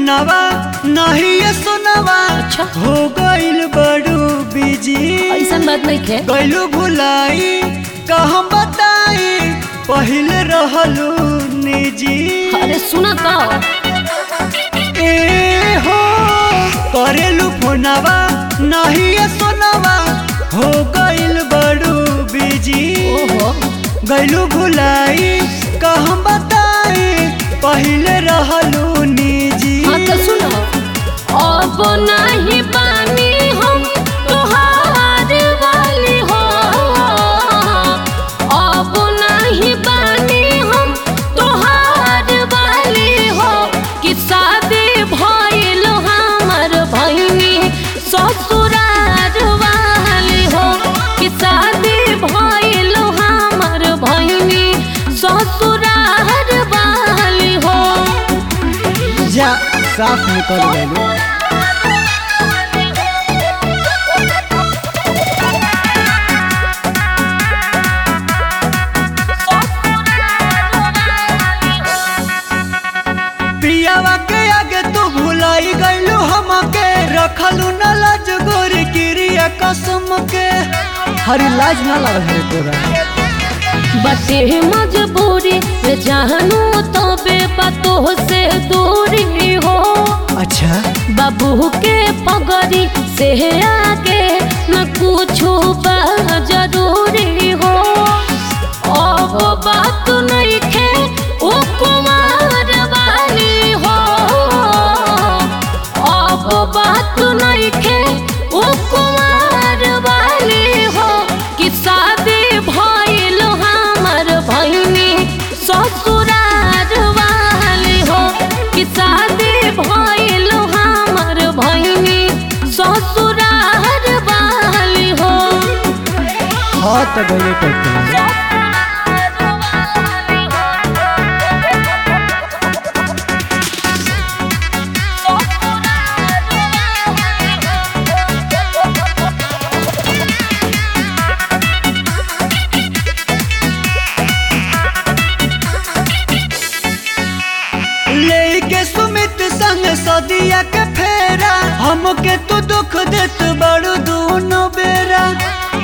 फोनवा नहीं ये सुनवा अच्छा। हो गइल बड़ू बिजी ऐसा बात नहीं खे गइलू भुलाई का हम बताई पहिले रहलू निजी अरे सुना तो ए हो करेलू फोनवा नहीं ये सुनवा हो गइल बड़ू बिजी ओहो गइलू भुलाई का हम बताई पहिले रहलू निजी हाँ तो सुनो अब नहीं पानी हम तोहार वाली हो अब नहीं पानी हम तोहार वाली हो कि शादी भइल हमर भइनी ससुरार वाली हो कि शादी भइल हमर भइनी ससुरार वाली हो जा साफ निकल गइलू पियावा के आगे तू भुलाई गइलू हमके रखलू न लाज गोरी क्रिया कसम के हरी लाज ना लग है तोरा बटे मजबूरी रे जानू तो बेपतो से दूरी हो अच्छा बाबू के पगड़ी से आगे न कुछ जरूरी हो अब बात नहीं खे ओ कुमार वाली हो अब बात नहीं खे ओ कुमार वाली हो कि शादी भइल हमर भइनी ससुरार वाली हो कि शादी भइल हमर भइनी ससुरार वाली हो हाँ तो गइले करते